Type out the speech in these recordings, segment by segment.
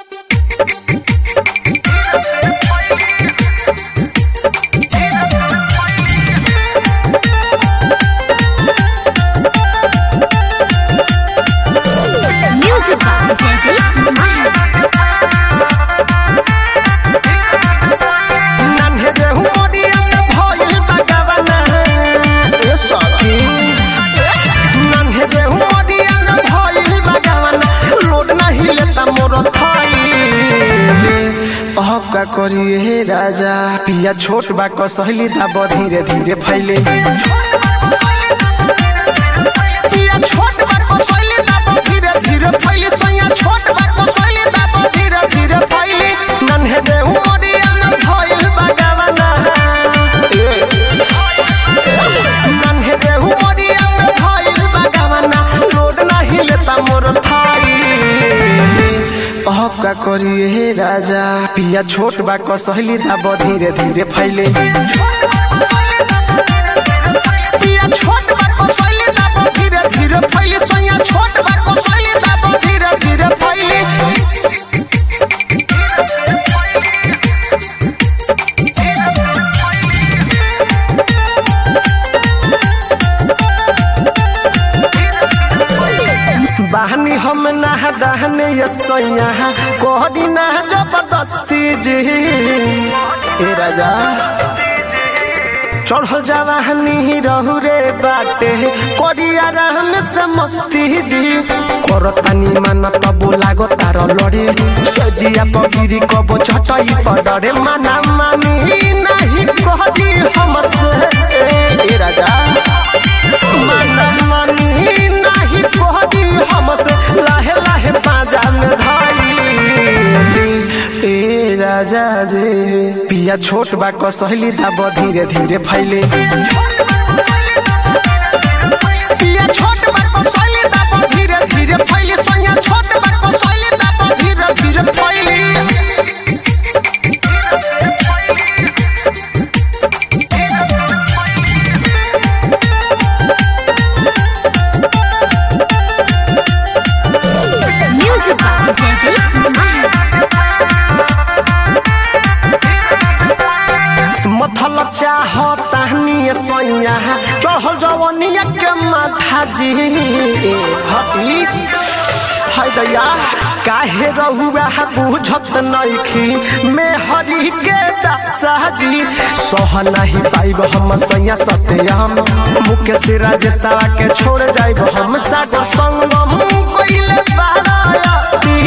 Music by Jaideep Mahal. नन्हे देहु मोरिया में भइल बगवना ए सखी नन्हे देहु मोरिया में भइल बगवना लोड नहीं लेता मोर थाई अब का करिए हे राजा पिया छोट बा कसहली दाब धीरे धीरे फैले पिया छोट बा कसहली दाब धीरे धीरे फैले सैया छोट बा कसहली दाब धीरे धीरे फैले नन्हे देहु मोरिया में भइल बगवना नन्हे देहु मोरिया में भइल बगवना लोड नहीं लेता मोर थाई अब का करिए हे राजा पिया छोट बा कसहली दाब धीरे धीरे फैले पिया छोट बा कसहली दाब धीरे धीरे फैले सैया छोट बा कसहली दाब धीरे धीरे फैले बहनी हम ना दहने ये सैया कोहडी ना जबरदस्ती जी ए राजा चढ़ल जवाहनी रहू रे बाटे करिया राम से मस्ती जी करतानी मान कबो लागो तार लड़े सजिया पगिरी कबो छटई पडरे माना मानी नहीं कहदी हमसे ए राजा माना मानी नहीं कहदी हमसे लाहे लाहे बाजा में धाई ए राजा जे पिया छोट बा कसहली दाब धीरे धीरे फैले पिया छोट बा कसहली दाब धीरे धीरे फैले सैया छोट बा कसहली दाब धीरे धीरे फैले Music by Jaideep Mahal. मथल चाह ताहनी सैया चढ़ल जवनिया के माथा जी हटी है दैया काहे रहुआ बुझत नइखी में हरी के दासा जी सह नहीं पाइब हम सैया सत्यम मुख्य से राजेशवा के छोड़ जाइब हम सागर संगम कइले बाराती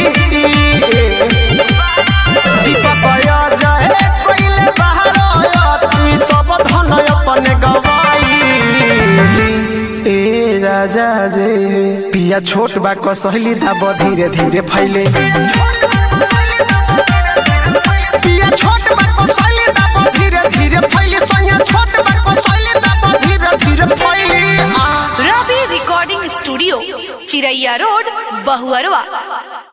दीपक जय कइले बहारती सब धन अपने गवाई ए राजा जे पिया छोट बा कसहली दाब धीरे धीरे फैले पिया छोट बा कसहली दाब धीरे धीरे फैले सैया छोट बा कसहली दाब धीरे धीरे फैले आ Ravi recording studio Chiraiya road Bahuarwa